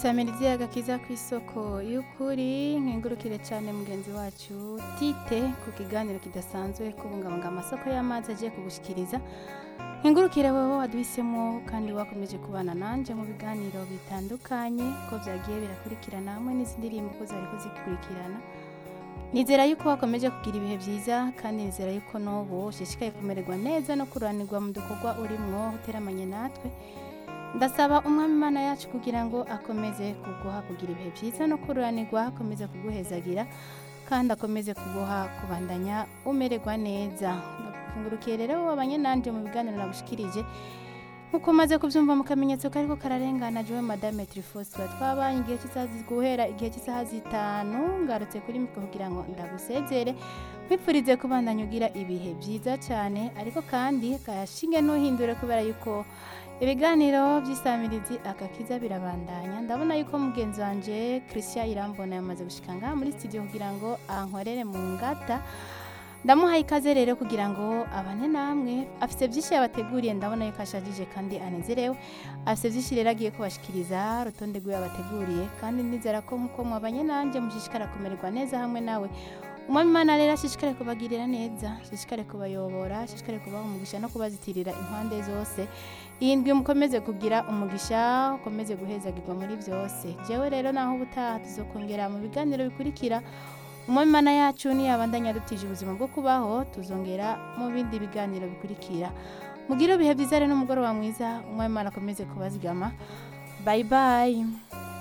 isamirizi agakiza ku isoko y'ukuri nkengurukire cyane mugenzi wacu tite ku kiganiro kidasanzwe kubungabunga amasoko y'amazi agiye kugushikiriza nkengurukire wowe waduhisemo kandi wakomeje kubana nanje mu biganiro bitandukanye ko byagiye birakurikirana hamwe n'izindi ndirimbo ko zari kuzikurikirana nizera yuko wakomeje kugira ibihe byiza kandi nizera yuko n'ubu ushishikaye kumererwa neza no kuranirwa mu dukorwa urimwo uteramanye natwe ndasaba umwami imana yacu kugira ngo akomeze kuguha kugira ibihe byiza no kururanirwa akomeze kuguhezagira kandi akomeze kuguha kubandanya umererwa neza ndakufungurukiye rero wabanye nanje mu biganiro nagushikirije nkuko umaze kubyumva mu kamenyetso kariko kararengana jewe madame trifos tuba twabanye igihe cy'isaha zi- guhera igihe cy'isaha zitanu ngarutse kuri mikro kugira ngo ndagusezere nkwifurize kubandanya ugira ibihe byiza cyane ariko kandi kayashinge ntuhindure kubera yuko ibiganiro by'isamirizi akakiza birabandanya ndabona yuko mugenzi wanje christian irambona yamaze gushika ngaha muri studio kugira ngo ankorere mu ngata ndamuhaye ikaze rero kugira ngo abane namwe afise byinshi yabateguriye ndabona yuko ashajije kandi anezerewe afise byinshi rero agiye kubashikiriza urutonde rw'iyo yabateguriye kandi nizera ko nkuko mwabanye nanjye mushishikara kumererwa neza hamwe nawe umwami imana rero ashishikare kubagirira neza ashishikare kubayobora ashishikare kubaha umugisha no kubazitirira impande zose iyi ndwi mukomeze kugira umugisha ukomeze guhezagirwa muri byose jewe rero naho ubutaha tuzokongera mu biganiro bikurikira umwami imana yacu niyabandanya adutije ubuzima bwo kubaho tuzongera mu bindi biganiro bikurikira mugire ibihe byiza rero n'umugoroba mwiza umwami imana akomeze kubazigama bayi bayi